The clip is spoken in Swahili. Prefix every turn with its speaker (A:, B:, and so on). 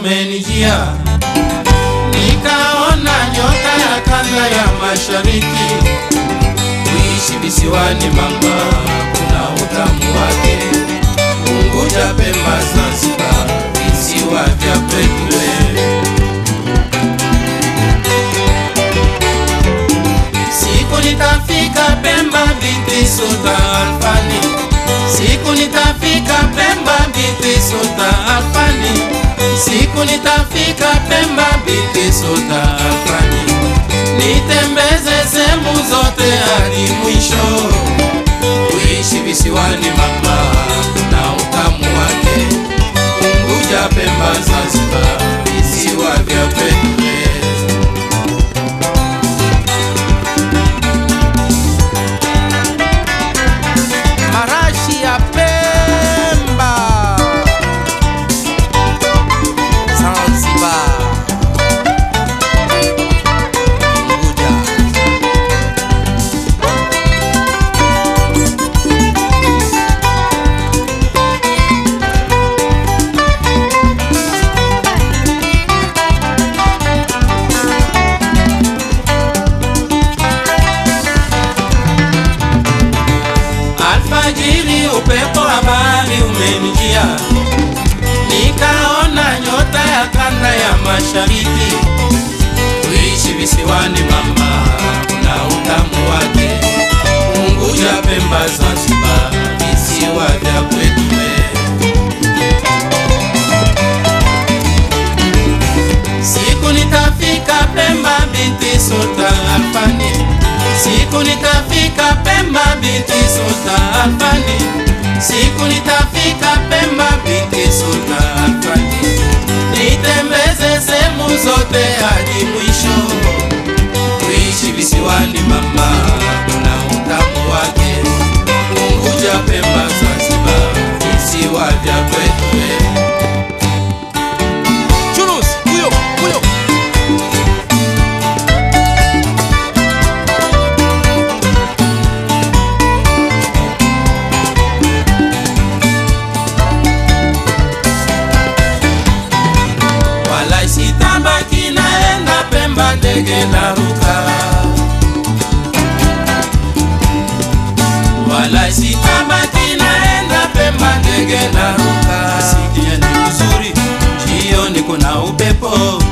A: umenijia, nikaona nyota ya kanda ya mashariki. Kuishi visiwani mama, kuna utamu wake. Unguja, Pemba, Zanzibar, visiwa vya kwetu wewe. Siku nitafika Pemba binti Sultan Alfani, siku nitafika Pemba binti Sultan Alfani, siku nitafika Pemba binti Sultan Alfani, nitembeze sehemu zote hadi mwisho. Kuishi visiwani mama, na utamu wake. Unguja, Pemba, Zanzibar, visiwa vya kwetu wewe.
B: marashi ya Pemba, Zanzibar, Unguja.
A: Alfajiri upepo wa bahari umenijia, nikaona nyota ya kanda ya mashariki. Kuishi visiwani mama, kuna utamu wake. Unguja, Pemba, Zanzibar, visiwa vya kwetu wewe. Siku nitafika Pemba binti Sultan Alfani, siku nitafika Pemba binti Sultan Alfani, siku nitafika Pemba binti Sultan Alfani, nitembeze sehemu zote hadi mwisho. Kuishi visiwani mama, kuna utamu wake. Unguja, Pemba, Zanzibar, visiwa vya kwetu wewe.
B: Churus, huyo, huyo.
A: wala sitabaki naenda Pemba, ndege naruka, wala sitabaki naenda Pemba, ndege naruka. Sikia ni uzuri, jioni kuna upepo,